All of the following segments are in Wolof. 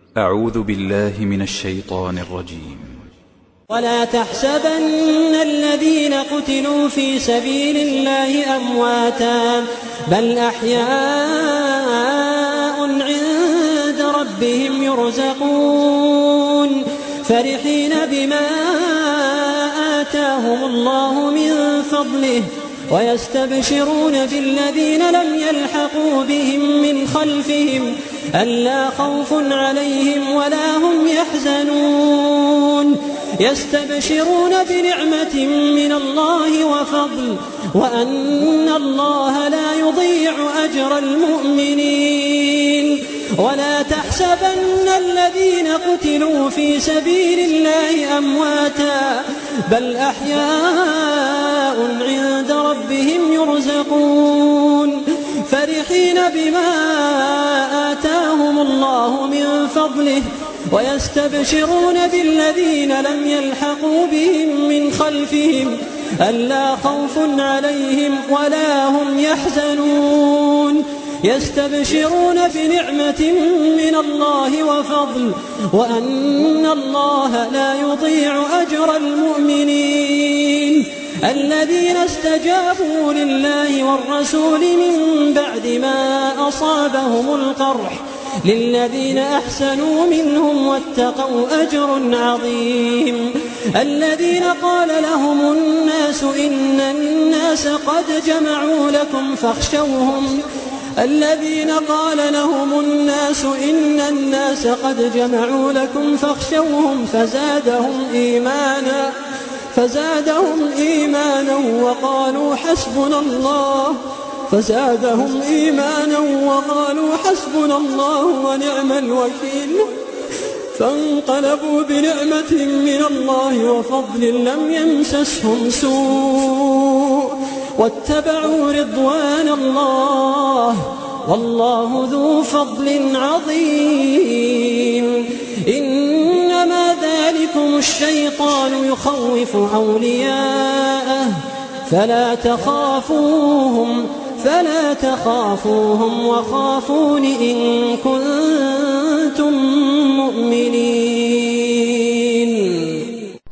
أعوذ بالله من الشيطان الرجيم ولا تحسبن الذين قتلوا في سبيل الله أمواتا بل أحياء عند ربهم يرزقون فرحين بما آتاهم الله من فضله ويستبشرون بالذين لم يلحقوا بهم من خلفهم ألا خوف عليهم ولا هم يحزنون يستبشرون بنعمة من الله وفضل وأن الله لا يضيع أجر المؤمنين ولا تحسبن الذين قتلوا في سبيل الله أمواتا بل أحياء عند ربهم يرزقون فرحين بما آتاهم الله من فضله ويستبشرون بالذين لم يلحقوا بهم من خلفهم ألا خوف عليهم ولا هم يحزنون يستبشرون بنعمة من الله وفضل وأن الله لا يضيع أجر المؤمنين الذين استجابوا لله والرسول من بعد ما أصابهم القرح للذين أحسنوا منهم واتقوا أجر عظيم الذين قال لهم الناس إن الناس قد جمعوا لكم فاخشوهم الذين قال لهم الناس إن الناس قد جمعوا لكم فاخشوهم فزادهم إيمانا فزادهم إيمانا وقالوا حسبنا الله فزادهم إيمانا وقالوا حسبنا الله ونعم الوكيل فانقلبوا بنعمة من الله وفضل لم يمسسهم سوء واتبعوا رضوان الله والله ذو فضل عظيم إنما ذلكم الشيطان يخوف أولياءه فلا تخافوهم فلا تخافوهم وخافون إن كنتم مؤمنين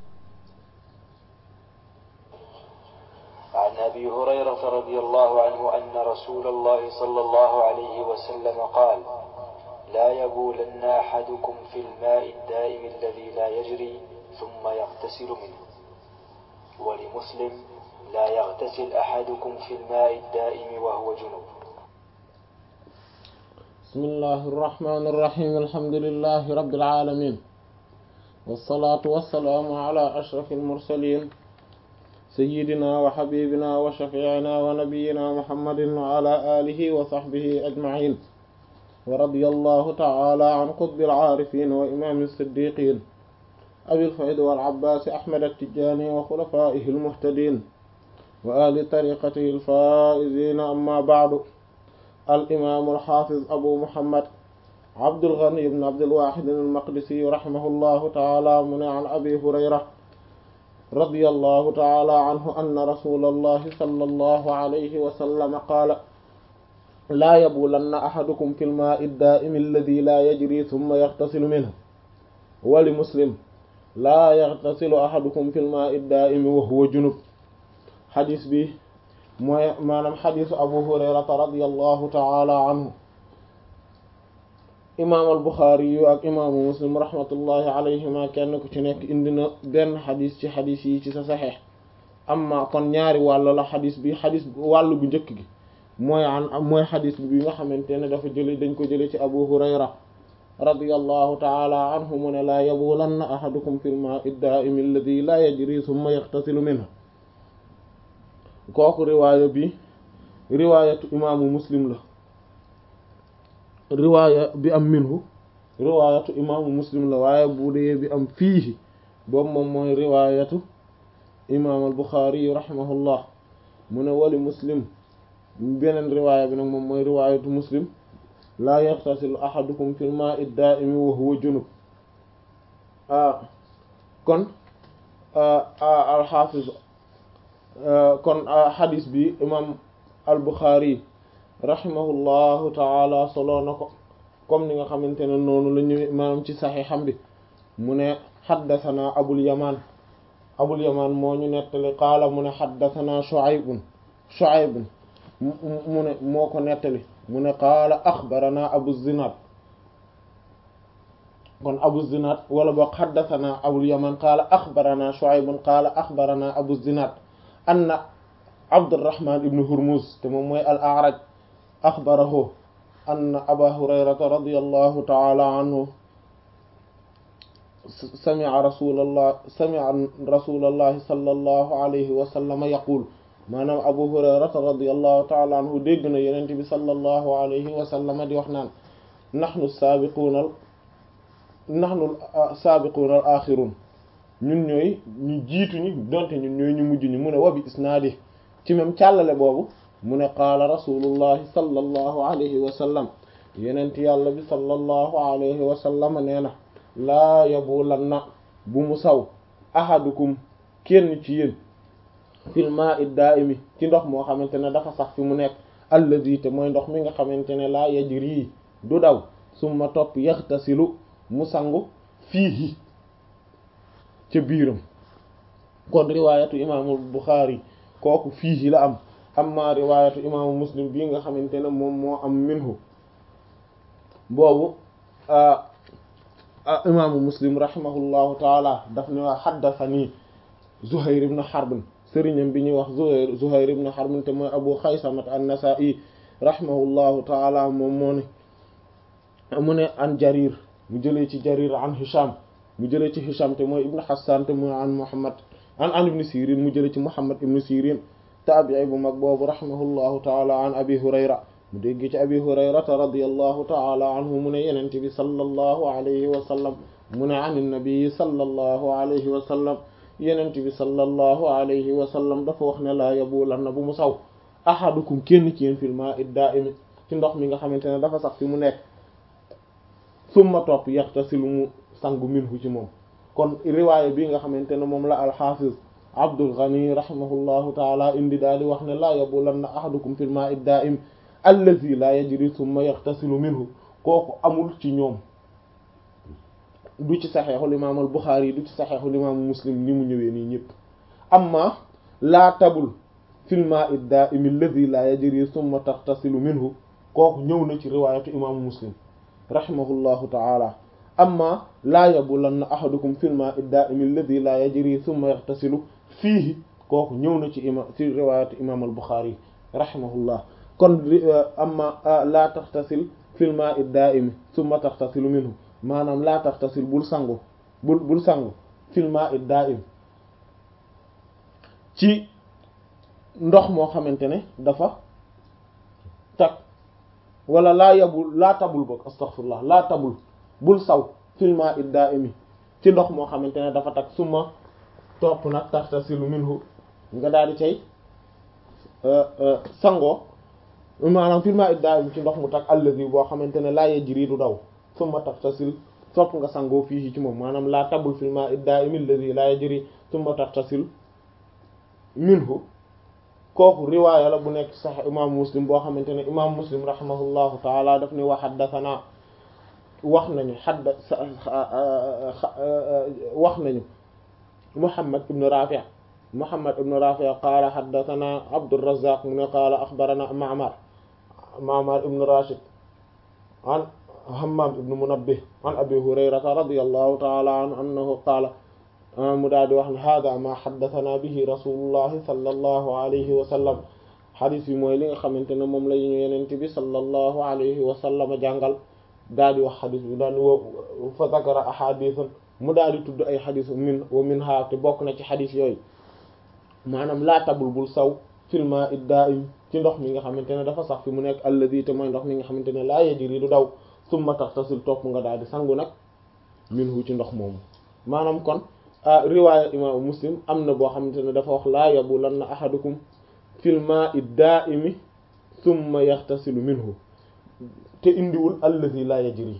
عن أبي هريرة رضي الله عنه أن رسول الله صلى الله عليه وسلم قال لا يبولن أحدكم في الماء الدائم الذي لا يجري ثم يغتسل منه ولمسلم لا يغتسل أحدكم في الماء الدائم وهو جنوب بسم الله الرحمن الرحيم الحمد لله رب العالمين والصلاة والسلام على أشرف المرسلين سيدنا وحبيبنا وشفيعنا ونبينا محمد وعلى آله وصحبه أجمعين ورضي الله تعالى عن قطب العارفين وإمام الصديقين أبي الفيض والعباس أحمد التجاني وخلفائه المهتدين وآل طريقته الفائزين أما بعد الإمام الحافظ أبو محمد عبد الغني بن عبد الواحد المقدسي رحمه الله تعالى من عن أبي هريرة رضي الله تعالى عنه أن رسول الله صلى الله عليه وسلم قال لا يبولن أحدكم في الماء الدائم الذي لا يجري ثم يغتسل منه ولمسلم لا يغتسل أحدكم في الماء الدائم وهو جنب xadis bi mooy maanaam xadisu abu hurayrata radiallahu taala anhu imaam al buxaari yu ak imaamu muslim rahmatullahi alayhima kenn ku ci nekk indi na benn xadis ci xadis yi ci sa saxeex amma kon ñaari wàll la xadis bi xadis wàllu bu njëkk gi mooy an mooy xadis bi nga xamante ne dafa jële dañ ko jële ci abu hurayra radiallahu taala anhu mu ne laa yabulanna ahadukum fi lmaai daaimi alladi laa yajri summa yaxtasilu minhu kooku riwaaya bi riwaayatu imaamu muslim la riwaaya bi am minhu riwaayatu imaamu muslim la waaye bu dee bi am fiihi boobu moom mooy riwaayatu imaam al buxaari rahimahullah mu ne wali muslim beneen riwaaya bi nag moom mooy riwaayatu muslim laa yaxtasilu ahadukum fil maa'i daa'imi wa huwa junub kon al xaafiz kon xadis bi imam al buxaari rahimahullahu taala soloo na ko comme ni nga xamante ne noonu la ñu maanaam ci saxiixam bi mu ne xaddasanaa abul yamaan abul yamaan moo ñu nettali qaala mu ne xaddasanaa shuaybun shuaybun mu ne moo ko nettali mu ne qaala axbaranaa abu zinaad kon abu zinaad wala boog xaddasanaa abul yamaan qaala axbaranaa shuaybun qaala axbaranaa abu zinaad anna abdurrahman ibnu hurmuz te moom mooy al a'raj axbarahu anna aba hurayrata radiyallahu ta'ala anhu sami'a rasulallah sami'a rasulallahi sallallahu alayhi wa sallam yaqul maanaam abu hurayrata radiyallahu ta'ala anhu dégg na yonent bi sallallahu alayhi wa sallam di wax naan nahnu saabiquuna nahnu saabiquuna al axirun ñun ñooy ñu jiitu ñi donte ñun ñooy ñu mujj ñi mu ne wabi isnaadi ci même càllale boobu mu ne qaala rasulullahi sallallahu alayhi wa sallam yenent yàlla bi sallallahu alayhi wa sallam nee na laa yabulanna bu mu saw ahadukum kenn ci yéen fil ma'i da'imi ci ndox moo xamante ne dafa sax fi mu nekk allazi te mooy ndox mi nga xamante ne laa yajri du daw summa topp yaxtasilu mu sangu fiihi ca biiram kon riwaayatu imaamul Buxaari kooku fiihi la am amma riwaayatu imaamu Muslim bii nga xamante ne moom moo am minhu boobu imaamu Muslim rahimahullahu taala daf ne waa xaddasanii Zuhayr ibn Harb sëriñam bi ñuy wax Zuhayr Zuhayr ibn Harb te mooy Abu Xaysamat an-Nasaa'i rahimahullahu taala moom moo ne mu ne an Jarir mu jëlee ci Jarir an Hisham mu jëlee ci Hisham te mooy ibn Hassan te mooy an Muhammad an an ibn Sirin mu jëlee ci Muhammad ibn Sirin taabi'i bu mag boobu rahimahullahu taala an Abi Hurayra mu dégg ci Abi Hurayrata radiyallahu taala anhu mu ne yenente bi sallallahu alayhi wa sallam mu ne an nabi sallallahu alayhi wa sallam yenente bi sallallahu alayhi wa sallam dafa wax ne laa yabulanna bu mu saw ahadukum kenn ci yéen fil ma'i da'imi ci ndox mi nga xamante ne dafa sax fi mu nekk summa topp yaxtasilu mu sangu minhu ci moom kon riwaaya bi nga xamante ne moom la alxaafiz Abdul Ghani rahimahullahu taala indi daal di wax ne laa yabulanna ahadukum fil ma'i da'im allazi la yajri summa yaxtasilu minhu kooku amul ci ñoom du ci saxeexul imaamul Buxaari du ci saxeexul imaamu Muslim ni mu ñëwee nii ñëpp amma laa tabul fil ma'i da'im allazi la yajri summa taxtasilu minhu kooku ñëw na ci riwaayatu imaamu Muslim rahimahullahu taala amma laa yabulanna ahadukum fil ma'i da'im alladhi la yajri thumma yaxtasilu fiihi kooku ñëw na ci ima ci riwaayatu imaam al-Bukhari rahimahullah kon amma laa taxtasil fil ma'i da'im thumma taxtasilu minhu maanaam laa taxtasil bul sangu bul bul sangu fil ma'i da'im ci ndox moo xamante ne dafa tag wala laa yabul laa tabul boog astaghfirullah laa tabul bul saw filma id da'imi ci ndox moo xamante ne dafa tag suma topp nag taxtasilu minhu nga daal di cay sangoo maanaam filma id da'imi ci ndox mu tag allazi boo xamante ne laa yajri du daw suma taxtasil topp nga sangoo fii ci moom maanaam laa tabul filma id da'imi allazi laa yajri suma taxtasil minhu kooku riwaaya la bu nekk sax imaamu muslim boo xamante ne imaamu muslim rahimahullahu taala daf ne wa haddathana wax nañu xadda wax nañu muhammad ibnu rafi muhammad ibnu rafi qaala haddathana abdurrazzaq mu ne qaala axbarana ma'mar ma'mar ibnu rashid an hammam ibnu munabbih an abi hurayrata radiyallahu taala anhu annahu qaala mu daal di wax ne hada ma xaddathana bihi rasulullahi sallallahu alayhi wa sallam xadis bi mooy li nga xamante ne moom la ñu yenent bi sallallahu alayhi wa sallam jàngal daal di wax xadis bi daal di fa zakara ahadithan mu daal di tudd ay xadis min wa min ha te bokk na ci xadis yooyu maanaam laa tabul bul saw fil ma'i da'im ci ndox mi nga xamante ne dafa sax fi mu nekk alladhi te mooy ndox mi nga xamante ne laa yajri du daw summa taxtasil topp nga daal di sangu nag minhu ci ndox moomu maanaam kon riwaaya imaamu muslim am na boo xamante ne dafa wax laa yabulanna ahadukum fil ma'i da'imi thumma yaxtasilu minhu te indiwul allazi laa yajri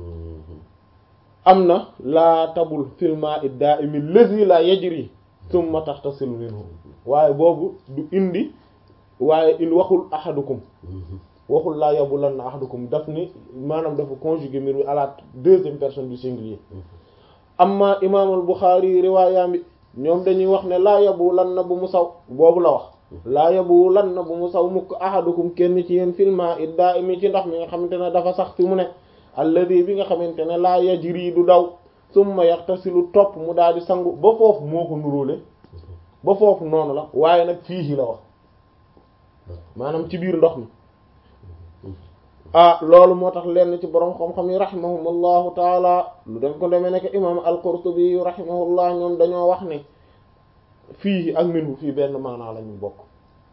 am na laa tabul fil ma'i da'imi allazi laa yajri thumma taxtasilu minhu waaye boobu du indi waaye il waxul ahadukum waxul laa yabulanna ahadukum daf ni maanaam dafa conjuguer mbir mi à la deuxième personne du singulier amma imaamul Buxaari riwaayam bi ñoom dañuy wax ne laa yabulanna bu mu saw boobu la wax laa yabulanna bu mu saw mukk ahadukum kenn ci yéen filma it daa imi ci ndox mi nga xamante ne dafa sax fi mu ne alladi bi nga xamante ne laa yajri du daw summa yaxtasilu topp mu daal di sangu ba foofu moo ko nuróole ba foofu noonu la waaye nag fii la wax maanaam ci biir ndox mi ah loolu moo tax lenn ci borom xam-xam yi rahimahumullahu taala lu def ko demee nekk imam al-Qurtubi rahimahullah ñoom dañoo wax ne fii ak minhu fii benn maanaa la ñu bokk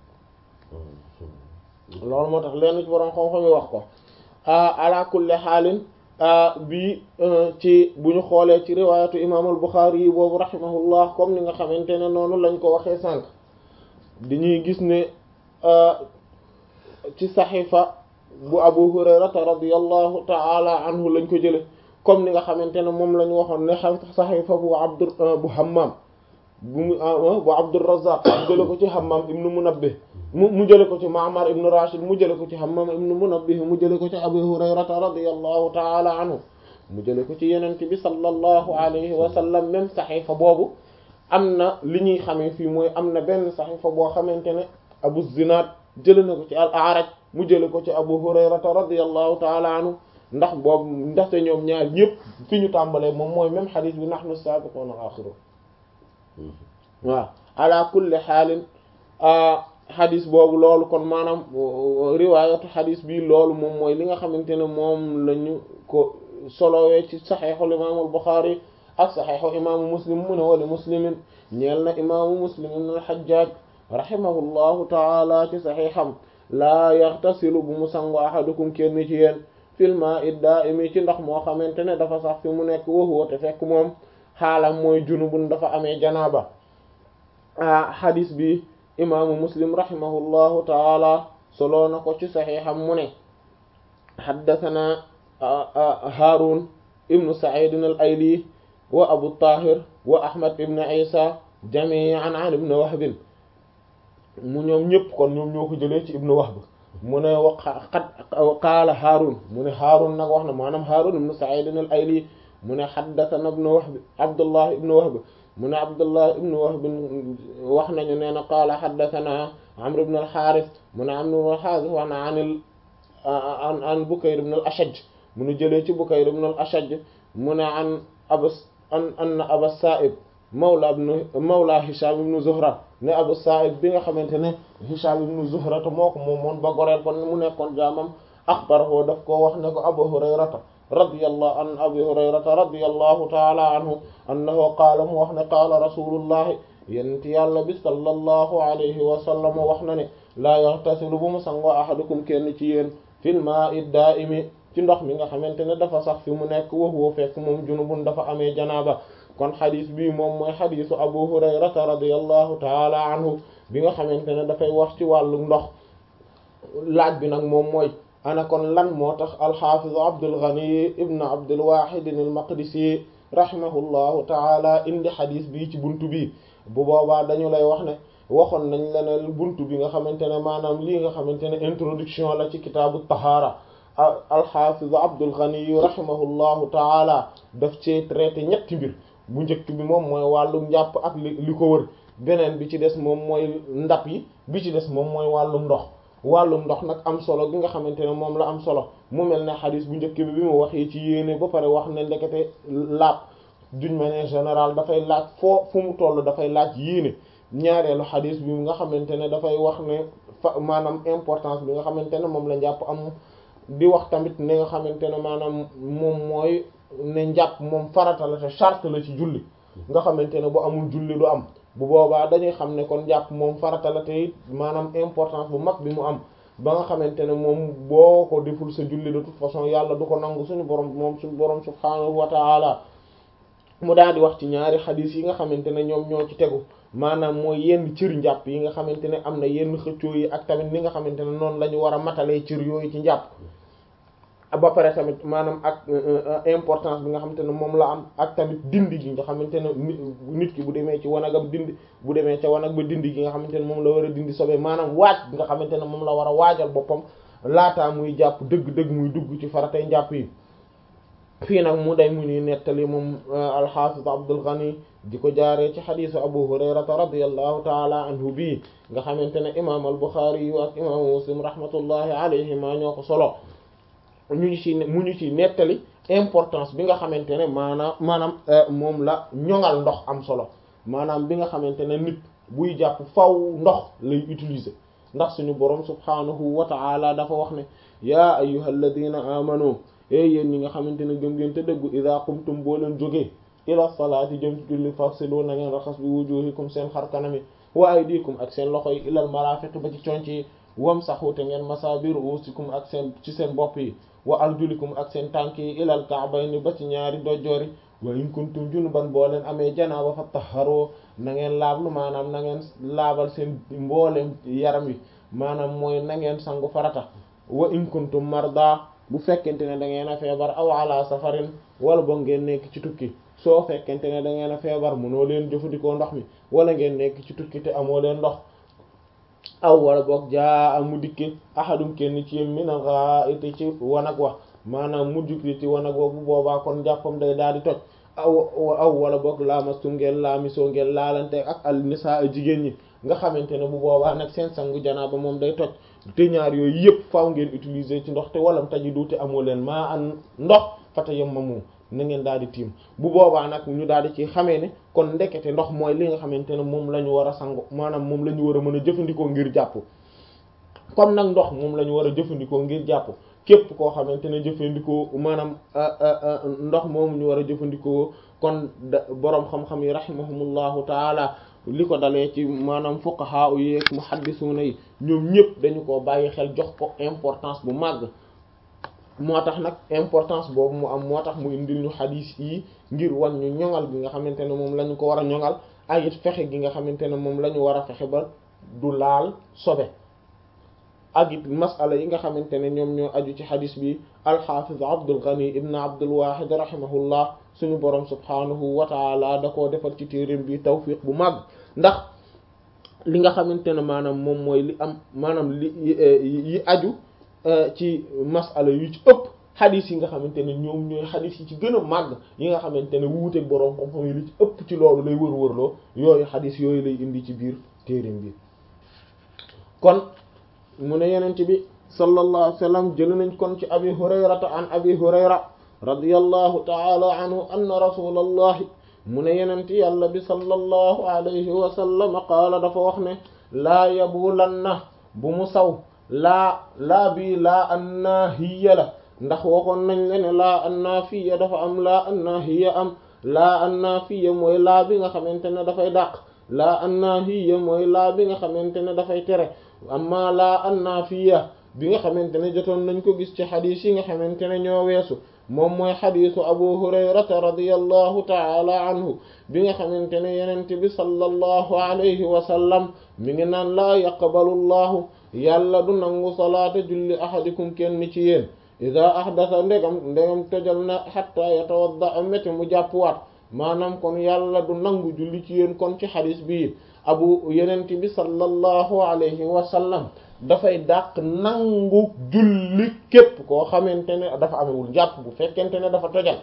loolu moo tax lenn ci borom xam-xam yi wax ko ala kulli xaalin bi ci bu ñu xoolee ci riwaayatu imam al-Bukhari yi boobu rahimahullah comme ni nga xamante ne noonu lañ ko waxee sànq dañuy gis ne ci saxiifa bu abu hurayrata radiyallahu ta'ala anhu lañ ko jële comme ni nga xamante ne moom la ñu waxoon ne saxiifa bu abdu bu hammam bu mu bu abdurrazzaq mu jële ko ci hammam ibnu munabbih mu mu jële ko ci ma'mar ibnu rashid mu jële ko ci hammam ibnu munabbih mu jële ko ci abu hurayrata radiyallahu ta'ala anhu mu jële ko ci yenent bi sallallahu alayhi wa sallam même saxiifa boobu am na li ñuy xamee fii mooy am na benn saxiifa boo xamante ne abu zinaad jële na ko ci al a'raj mu jële ko ci abu hurayrata radiyallahu taala anhu ndax boobu ndaxte ñoom ñaar ñëpp fi ñu tàmbalee moom mooy même xadis bi nahnu sabiqun al-akhirun waaw ala kulli xaalin xadis boobu loolu kon maanaam riwaayatu xadis bi loolu moom mooy li nga xamante ne moom lañu ko solowee ci saxeexul imaamul Buxaari ak saxeexu imaamu muslim mu ne wali muslimin ñeel na imaamu muslim ibn al-Hajjaj rahimahullahu taala ci saxiixam laa yaxtasilu bu mu sangu ahadukum kenn ci yéen fil maa'i daa'imi ci ndox moo xamante ne dafa sax fi mu nekk wa huwa te fekk moom xaalam mooy junubun dafa amee janaaba ah xadis bi imaamu muslim rahimahullahu taala soloo na ko ci saxiixam mu ne xaddathana haarun ibnu sa'id al-ayli wa abu tahir wa ahmad ibn isa jami'an an ibn wahb mu ñoom ñëpp kon ñoom ñoo ko jëlee ci ibnu wahb mu ne wa qad qaala haarun mu ne haarun nag wax na maanaam haarun ibnu sa'id al-ayli mu ne haddathana ibnu wahb abdullah ibnu wahb mu ne abdullah ibnu wahb wax nañu nee na qaala haddathana amr ibn al-harith mu ne amr ibn al-harith wax na an an an bukayr ibn al-ashaj mu ne jëlee ci bukayr ibn al-ashaj mu ne an abas an anna aba sa'ib mawla ibn mawla hisham ibn zuhra ne abu sa'ib bi nga xamante ne hisham ibn zuhra te moo ko moomoon ba goreel kon mu nekkoon jaamam axbarahu daf koo wax ne ko abu hurayrata radiyallahu an abi hurayrata radiyallahu ta'ala anhu annahu qaala mu wax ne qaala rasulullahi yent yàlla bi sallallahu alayhi wa sallam wax na ne laa yaxtasilu bu mu sangoo ahadukum kenn ci yéen fil maa'i daa'imi ci ndox mi nga xamante ne dafa sax fi mu nekk wa huwa fekk moom junubun dafa amee janaaba kon xadis bii moom mooy xadisu abu hurayrata radiyallahu taala anhu bi nga xamante ne dafay wax ci wàllu ndox laaj bi nag moom mooy ana kon lan moo tax alxaafizu abdul ghani ibn abdul wahid al maqdisi rahimahullahu taala indi xadis bii ci buntu bi bu boobaa dañu lay wax ne waxoon nañ la ne buntu bi nga xamante ne maanaam lii nga xamante ne introduction la ci kitaabu tahaara alxaafizu abdul ghani rahimahullahu taala daf cee traité ñetti mbir bu njëkk bi moom mooy wàllu njàpp ak li li ko wër beneen bi ci des moom mooy ndab yi bi ci des moom mooy wàllum ndox wàllum ndox nag am solo gi nga xamante ne moom la am solo mu mel ne xadis bu njëkk bi bi mu waxee ci yéene ba pare wax ne ndekete laab d'une manière générale dafay laaj foo fu mu toll dafay laaj yéene ñaareelu xadis bi nga xamante ne dafay wax ne fa maanaam importance bi nga xamante ne moom la njàpp am di wax tamit ne nga xamante ne maanaam moom mooy ne njàpp moom farata la te charte la ci julli nga xamante ne bu amul julli du am bu boobaa dañuy xam ne kon njàpp moom farata la te it maanaam importance bu mag bi mu am ba nga xamante ne moom boo ko deful sa julli de toute façon yàlla du ko nangu suñu borom moom suñu borom subhaanahu wa ta'ala mu daal di wax ci ñaari xadiis yi nga xamante ne ñoom ñoo ci tegu maanaam mooy yenn cër njàpp yi nga xamante ne am na yenn xëccoo yi ak tamit ni nga xamante ne noonu la ñu war a matalee cër yooyu ci njàpp ba pare tamit maanaam ak importance bi nga xamante ne moom la am ak tamit dindi gi nga xamante ne nit ki bu demee ci wanagam dindi bu demee ca wanag ba dindi gi nga xamante ne moom la war a dindi sobe maanaam waaj bi nga xamante ne moom la war a waajal boppam laataa muy jàpp dëgg-dëgg muy dugg ci faratay njàpp yi fii nag mu day mu ni nettali moom alxaafis Abdul Ghani di ko jaaree ci xadiisu Abu Hurayrata radiyallahu taala anhu bii nga xamante ne imaam al Buxaari yu ak imaamu Muslim rahmatullahi alayhima ñoo ko solo ñu ñu ci mu ñu ci nettali importance bi nga xamante ne maanaam maanaam moom la ñoŋal ndox am solo maanaam bi nga xamante ne nit buy jàpp faw ndox lay utiliser ndax suñu boroom subhaanahu wa ta'ala dafa wax ne yaa ayyuhal ladina amanu e yéen ñi nga xamante ne gëm ngeen te dëggu idha qumtum boo leen jógee ila salaati jëm ci julli fasilu na ngeen raxas bi wujuhikum seen xar kanami wa aydikum ak seen loxo yi ilal marafiq ba ci conc yi wamsahu te ngeen masa bi ruusikum ak seen ci seen bopp yi wa arjulikum ak seen tànk yi ilal ka'bayni ba ci ñaari dojjoori wa in kuntum junuban boo leen amee janaaba fa tahharu na ngeen laablu maanaam na ngeen laabal seen mbooleem yaram wi maanaam mooy na ngeen sangu farata wa in kuntum marda bu fekkente ne da ngeen a feebar aw ala safarin wala boog ngeen nekk ci tukki soo fekkente ne da ngeen a feebar mënoo leen jëfandikoo ndox mi wala ngeen nekk ci tukki te amoo leen ndox aw wala boog jaa amu dikki ahadum kenn ci yéen minal gha'iti ci wanag wa maanaam mu jukki ci wanag wa bu boobaa kon jàppam day daal di toj aw aw wala boog laamastum ngeen laamisoo ngeen laalante ak al nisaa jigéen ñi nga xamante ne bu boobaa nag seen sangu janaaba moom day toj te ñaar yooyu yëpp faaw ngeen utiliser ci ndox te walam taji duute amoo leen maa an ndox fata yem ma moom na ngeen daal di tiim bu boobaa nag ñu daal di ci xamee ne kon ndekete ndox mooy li nga xamante ne moom la ñu war a sangu maanaam moom la ñu war a mën a jëfandikoo ngir jàpp comme nag ndox moom la ñu war a jëfandikoo ngir jàpp képp koo xamante ne jëfandikoo maanaam ndox moomu ñu war a jëfandikoo kon boroom xam-xam yi rahimahumullahu taala li ko dalee ci maanaam fuqaha yi ak muhaddisuna yi ñoom ñëpp dañu ko bàyyi xel jox ko importance bu màgg moo tax nag importance boobu mu am moo tax mu indil ñu xadiis yi ngir wan ñu ñoŋal gi nga xamante ne moom la ñu ko war a ñoŋal ak it fexe gi nga xamante ne moom la ñu war a fexe ba du laal sobe ak it masala yi nga xamante ne ñoom ñoo aju ci xadis bi alxafiz Abdul Ghani ibn Abdul Wahid rahimahullah suñu borom subhanahu wa taala da koo defal ci téeréem bi tawfiq bu mag ndax li nga xamante ne maanaam moom mooy li am maanaam li yi aju ci masala yu ci ëpp xadis yi nga xamante ne ñoom ñooy xadis yi ci gën a màgg yi nga xamante ne wuuteeg borom xam-xam yi li ci ëpp ci loolu lay wër-wërloo yooyu xadis yooyu lay indi ci biir téeréem bi kon mu ne yenent bi sallallahu alayhi wa sallam jël nañ kon ci abi hurayrata an abi hurayra radiyallahu taala anhu anna rasulallahi mu ne yenent yàlla bi sallallahu alayhi wa sallam qaala dafa wax ne laa yabulanna bu mu saw laa laa bii laa annaahiya la ndax waxoon nañ le ne laa annaafiya dafa am laa annaahiya am laa annaafiya mooy laa bi nga xamante ne dafay dàq laa annaahiya mooy laa bi nga xamante ne dafay tere amma laa annaafiya bi nga xamante ne jotoon nañ ko gis ci xadiis yi nga xamante ne ñoo weesu moom mooy xadiisu abu hurayrata radiyallahu taala anhu bi nga xamante ne yenent bi sallallahu alayhi wa sallam mi ngi naan laa yaqbalu llahu yàlla du nangu salaata julli ahadikum kenn ci yéen ida ahdasa ndegam ndegam tojal na xatta yatawadda métti mu jàppwaat maanaam kon yàlla du nangu julli ci yéen kon ci xadis bii abu yenent bi sallallahu alayhi wa sallam dafay dàq nangu julli képp koo xamante ne dafa amewul njàpp bu fekkente ne dafa tojal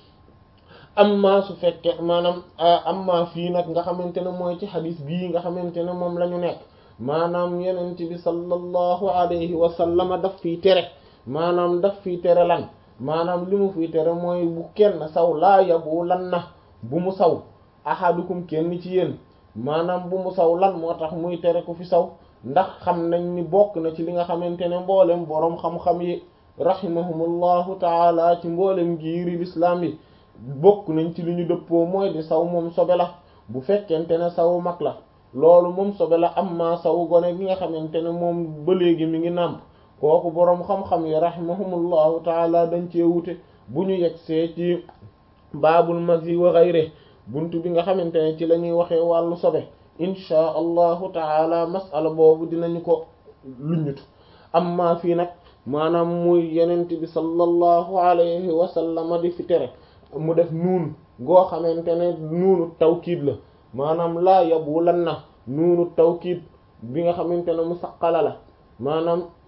amma su fekke maanaam amma fii nag nga xamante ne mooy ci xadis bii nga xamante ne moom la ñu nekk maanaam yenent bi sallallahu alayhi wa sallama daf fiy tere maanaam daf fiy tere lan maanaam li mu fiy tere mooy bu kenn saw laa yabu lan na bu mu saw ahadukum kenn ci yéen maanaam bu mu saw lan moo tax muy tere ku fi saw ndax xam nañ ni bokk na ci li nga xamante ne mboolem boroom xam-xam yi rahimahumullahu taala ci mboolem giiri lislaam yi bokk nañ ci li ñu dëppoo mooy di saw moom sobe la bu fekkente ne saw mag la loolu moom sobe la am maa saw gone gi nga xamante ne moom ba léegi mi ngi nàmp kooku boroom xam-xam yi rahimahumullahu taala dañ cee wute bu ñu yegsee ci baabul mazi wa ghayri buntu bi nga xamante ne ci la ñuy waxee wàllu sobe inchaa allahu taala masala boobu dinañu ko luññutu amma fii nag maanaam muy yenent bi sallallahu alayhi wa sallam di fi tere mu def nuun goo xamante ne nuunu tawkiid la maanaam laa yabu lan na nuunu tawkiid bi nga xamante ne mu saqala la maanaam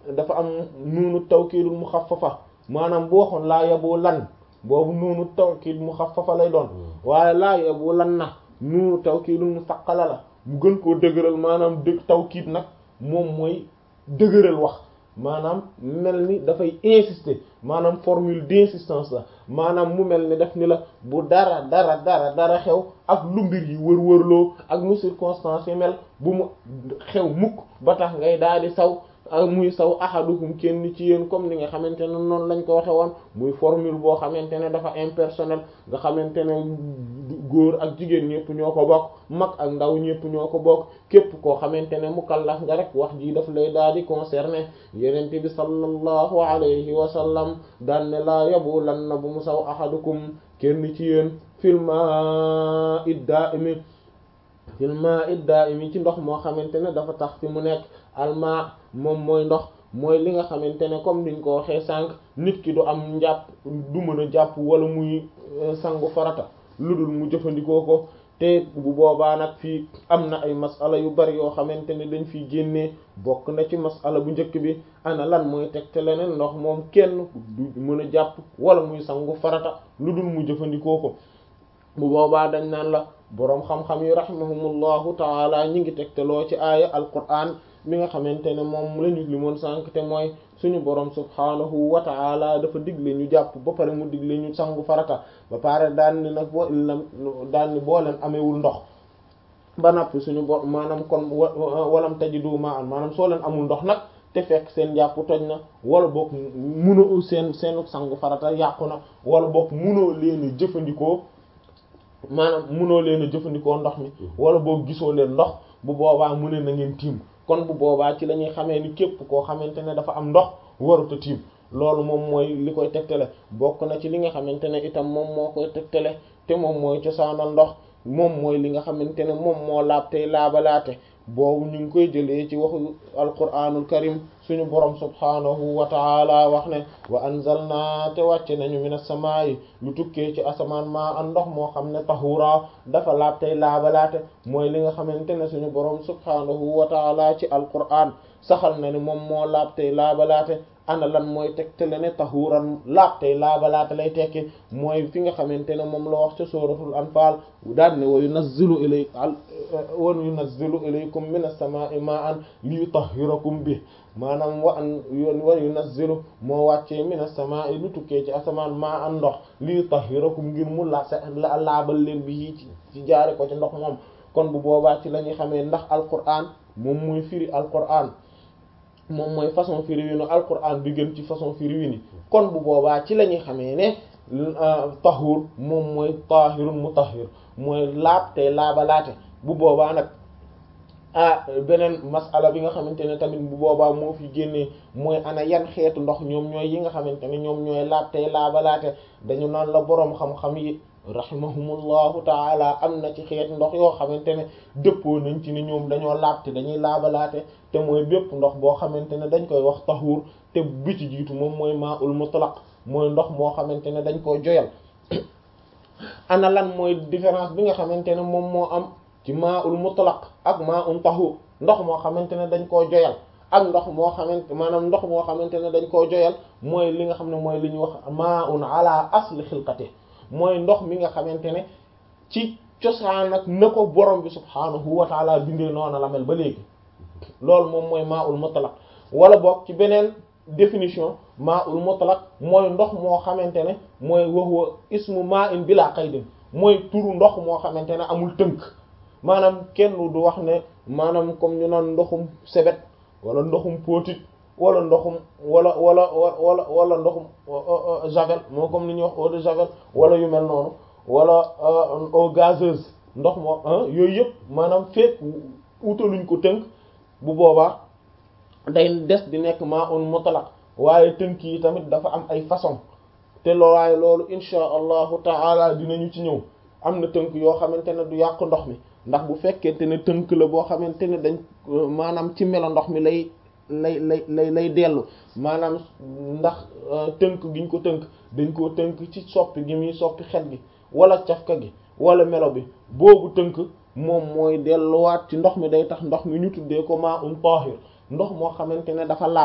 dafa am nuunu tawkiidul muxaffafa maanaam bu waxoon laa yabu lan boobu nuunu tawkiid muxaffafa lay doon waaye laa yabu lan na nuunu tawkiidul musaqqala la mu gën koo dëgëral maanaam dëgg tawkiid nag moom mooy dëgëral wax maanaam mel ni dafay insister maanaam formule d'insistance la maanaam mu mel ni def ni la bu dara dara dara dara xew ak lu mbir yi wër-wërloo ak nu circonstance yi mel bu mu xew mukk ba tax ngay daal di saw muy saw ahadukum kenn ci yéen comme ni nga xamante ne noonu lañ ko waxe woon muy formule boo xamante ne dafa impersonnel nga xamante ne góor ak jigéen ñëpp ñoo ko bokk mag ak ndaw ñëpp ñoo ko bokk képp koo xamante ne mukallaf nga rek wax ji daf lay daal di concerner yenente bi sallallahu alayhi wa sallam daan ne laa yabu lan na bu mu saw ahadukum kenn ci yéen filma idda imi filma idda imi ci ndox moo xamante ne dafa tax fi mu nekk alma moom mooy ndox mooy li nga xamante ne comme niñ ko waxee sànq nit ki du am njàpp du mën a jàpp wala muy sangu farata lu dul mu jëfandikoo ko te bu boobaa nag fii am na ay masala yu bari yoo xamante ne dañ fiy génnee bokk na ci masala bu njëkk bi ana lan mooy tegte leneen ndox moom kenn du mën a jàpp wala muy sangu farata lu dul mu jëfandikoo ko bu boobaa dañ naan la boroom xam-xam yi rahimahumullahu taala ñi ngi tegteloo ci aaya alquran mi nga xamante ne moom lañu li moon sànq te mooy suñu boroom subhaanahu wa taala dafa digle ñu jàpp ba pare mu digle ñu sangu farata ba pare daan ni nag boo illam daan ni boo leen amewul ndox ba nappi suñu bo maanaam kon walam tajidu ma'an maanaam soo leen amul ndox nag te fekk seen jàpp toj na wala boog munoo seen seenu sangu farata yàqu na wala boog munoo leen a jëfandikoo maanaam munoo leen a jëfandikoo ndox mi wala boog gisoo leen ndox bu boobaa mu ne na ngeen tiim kon bu boobaa ci la ñuy xamee ni képp koo xamante ne dafa am ndox warut a tiim loolu moom mooy li koy tegtale bokk na ci li nga xamante ne itam moom moo koy tegtale te moom mooy cosaanal ndox moom mooy li nga xamante ne moom moo laab tey laabalaate boobu ñu ngi koy jëlee ci waxu alquranul karim suñu borom subhaanahu wa taala wax ne wa anzalna te wàcce nañu minas samaa'i lu tukkee ci asamaan maa an ndox moo xam ne tahura dafa laab tey laabalaate mooy li nga xamante ne suñu borom subhaanahu wa taala ci alquran saxal na ne moom moo laab tey laabalaate ana lan mooy tegtale ne tahuran laab tey laabalaate lay tekki mooy fi nga xamante ne moom la wax ca suratul anfal daan ne wa yunazzilu ilay wa yunazzilu ilaykum minas samaa'i ma'an liyutahhirakum bi maanaam wa an wa yunazzilu moo wàccee minas samaa'i lu tukkee ci asamaan ma'an ndox liyutahhirakum ngir mu la la laabal leen bi ci jaare ko ci ndox moom kon bu boobaa ci la ñuy xamee ndax alquran moom mooy firi alquran moom mooy façon firi wi nu alquran bi gën ci façon firi wi ni kon bu boobaa ci la ñuy xamee ne tahur moom mooy tahirun mutahhir mooy laab te laabalaate bu boobaa nag ah beneen masala bi nga xamante ne tamit bu boobaa moo fi génnee mooy ana yan xeetu ndox ñoom ñooy yi nga xamante ne ñoom ñooy laab te laabalaate dañu naan la boroom xam-xam yi rahimahumullahu taala am na ci xeetu ndox yoo xamante ne dëppoo nañ ci ni ñoom dañoo laab te dañuy laabalaate te mooy bépp ndox boo xamante ne dañ koy wax tahuur te bi ci jiitu moom mooy maa ul mutlaq mooy ndox moo xamante ne dañ koo joyal ana lan mooy différence bi nga xamante ne moom moo am ci maa ul mutlaq ak maa un tahuur ndox moo xamante ne dañ koo joyal ak ndox moo xamante maanaam ndox moo xamante ne dañ koo joyal mooy li nga xam ne mooy li ñuy wax maa un ala asli xilqati mooy ndox mi nga xamante ne ci cosaan ak na ko borom bi subhaanahu wa taala bindee noona la mel ba léegi loolu moom mooy maa ul mutlaq wala boog ci beneen définition maa ul mutlaq mooy ndox moo xamante ne mooy waxwa ismu maa in bila qaydin mooy turu ndox moo xamante ne amul tënk maanaam kenn du wax ne maanaam comme ñu naan ndoxum sebet wala ndoxum potit wala ndoxum wala wala wala wala ndoxum javel moo comme ni ñuy wax eau de javel wala yu mel noonu wala eau gazeuse ndox moo yooyu yëpp maanaam fekk utaluñ ko tënk bu boobaa day des di nekk maa un mutlaq waaye tënk yi tamit dafa am ay façon te loo waaye loolu insha allahu taala dinañu ci ñëw am na tënk yoo xamante ne du yàq ndox mi ndax bu fekkente ne tënk la boo xamante ne dañ maanaam ci melo ndox mi lay lay lay lay lay dellu maanaam ndax tënk giñ ko tënk dañ koo tënk ci soppi gi muy soppi xet gi wala cafka gi wala melo bi boobu tënk moom mooy delluwaat ci ndox mi day tax ndox mi ñu tuddee ko maa um tahir ndox moo xamante ne dafa laab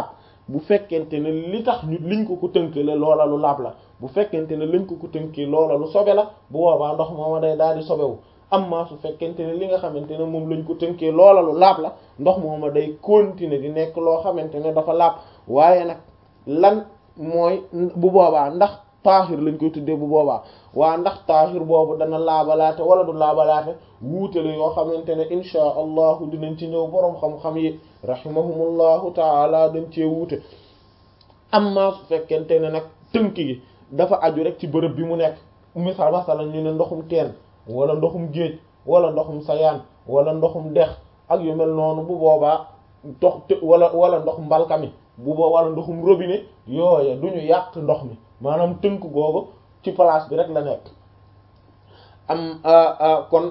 bu fekkente ne li tax ñu liñ ko ko tënkale loola lu laab la bu fekkente ne liñ ko ko tënkee loola lu sobe la bu boobaa ndox mooma day daal di sobewu amma su fekkente ne li nga xamante ne moom lañ ko tënkee loola lu laab la ndox mooma day continuer di nekk loo xamante ne dafa laab waaye nag lan mooy bu boobaa ndax taahir lañ koy tuddee bu boobaa waa ndax taahir boobu dana laabalaate wala du laabalaate wuutale yoo xamante ne inchaa allahu dinañ ci ñëw boroom xam-xam yi rahimahumullahu taala dañ cee wuute amma su fekkente ne nag tënk gi dafa aju rek ci bërëb bi mu nekk misal masalan ñu ne ndoxum teen wala ndoxum géej wala ndoxum sayaan wala ndoxum dex ak yu mel noonu bu boobaa dox wala wala ndox mbalkami bu boobaa wala ndoxum robinet yooya du ñu yàq ndox mi maanaam tënk googu ci place bi rek la nekk am kon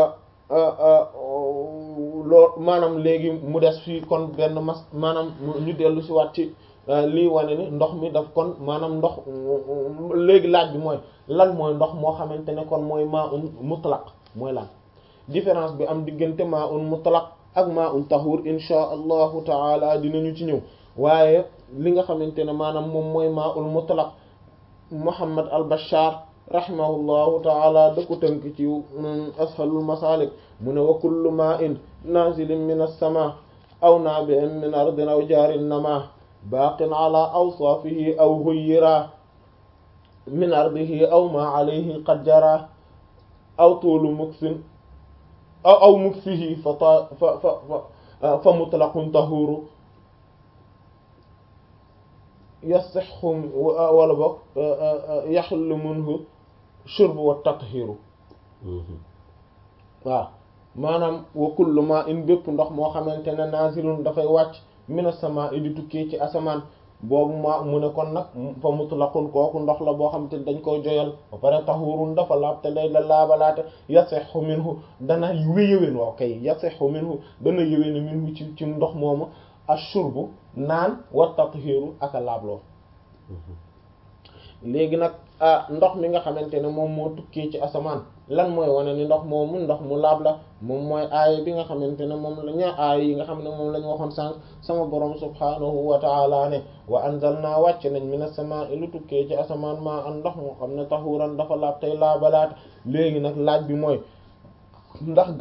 loo maanaam léegi mu des fii kon benn mas maanaam ñu dellu si waat ci lii wane ni ndox mi daf kon maanaam ndox léegi laaj bi mooy lan mooy ndox moo xamante ne kon mooy maa un mutlaq mooy lan différence bi am diggante maa un mutlaq ak maa un tahur insha allahu taala dinañu ci ñëw waaye li nga xamante ne maanaam moom mooy maa un mutlaq Muhammad al Bashar rahimahullahu taala da ko tënk ci ashalul masalik mu ne wa kullu ma in nazilin min as-sama aw nabi'in min ardin aw jarin nama baqin ala awsafihi aw ghayyira min ardihi aw ma alayhi qad jara aw tulu muksin aw aw muksihi fa fa fa fa mutlaqun tahuru yasixu wala boog yaxlu minhu shurbu wa tathiru waaw maanaam wa kullu ma in bépp ndox moo xamante ne nazilun dafay wàcc mina sama i di tukkee ci asamaan boobu ma mu ne kon nag fa mutlaqun kooku ndox la boo xam te dañ koy joyal ba pare tahurun dafa laab te day la laabalaate yasixu minhu dana wéyëwén waaw kay yasixu minhu dana yëwéne minhu ci ci ndox moomu ashurbu naan wa tathiru ak a laabloo léegi nag ndox mi nga xamante ne moom moo tukkee ci asamaan lan mooy wane ni ndox moomu ndox mu laab la moom mooy aaya bi nga xamante ne moom la ñaa aaya yi nga xam ne moom la ñu waxoon sànq sama borom subhaanahu wa taala ne wa anzalna wàcc nañ mina samaa'i lu tukkee ci asamaan maa an ndox moo xam ne tahuran dafa laab tey laabalaat léegi nag laaj bi mooy ndax